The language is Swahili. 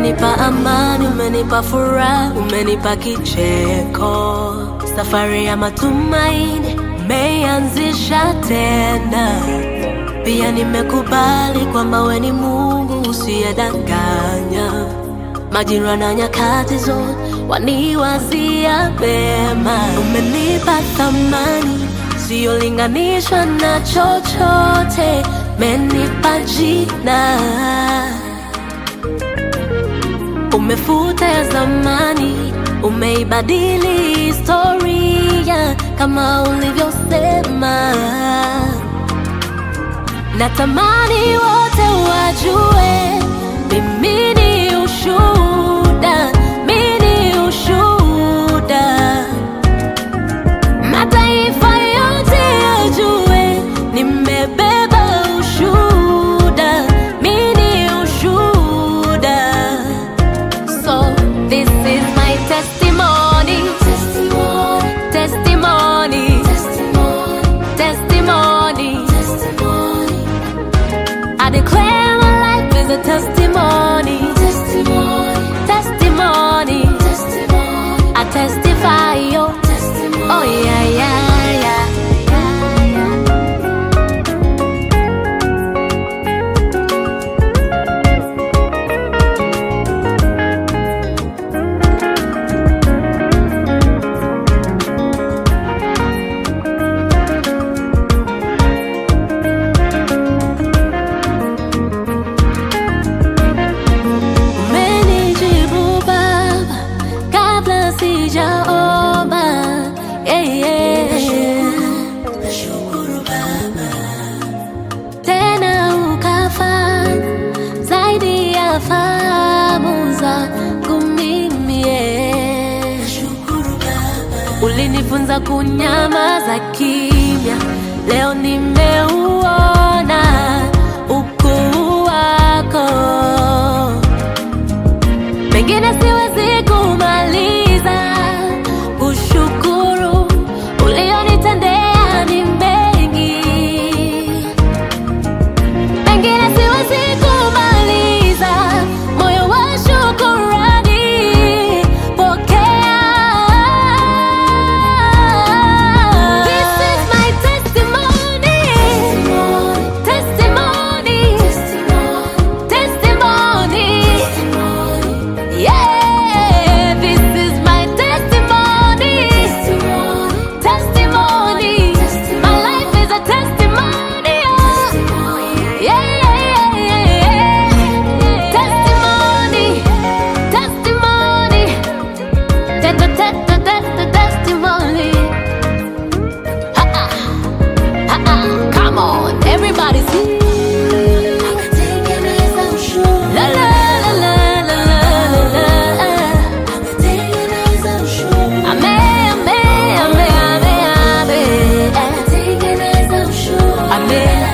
Umenipa amani, umenipa furaha, umenipa kicheko. Safari ya matumaini umeianzisha tena. Pia nimekubali kwamba we ni Mungu usiyedanganya. Majira na nyakati zote waniwazia mema. Umenipa thamani siyolinganishwa na chochote, umenipa jina Umefuta ya zamani, umeibadili historia kama ulivyosema. Natamani wote wajue mimi ni ushuhuda, mimi ni ushuhuda. Mataifa yote yajue nimebeba ushuhuda, mimi ni ushuhuda. So this is my testimony. Testimony. Testimony. Testimony. I declare my life is a testimony. Testimony. I testify yo. Oh yeah, yeah, yeah. Umenijibu Baba kabla sijaomba. Yeah, yeah. Tena ukafanya zaidi ya fahamu zangu mimi. yeah. Ulinifunza kunyamaza kimya, leo nimeuona ukuu wako pengine siwezi kumaliza kushukuru ulionitendea ni mengi, pengine siwezi kumaliza moyo wa shukurani. Pokea. This is my testimony. Testimony. Testimony. Yeah, this is my testimony. Testimony. My life is a testimony. Yeah, yeah, yeah, yeah, yeah. Testimony. Testimony. Te- te- te- te- te- te- Testimony. Ha-ha. Ha-ha. Come on, everybody sing. La la la la la la la la. Ame, ame, ame, ame, ame. Ame,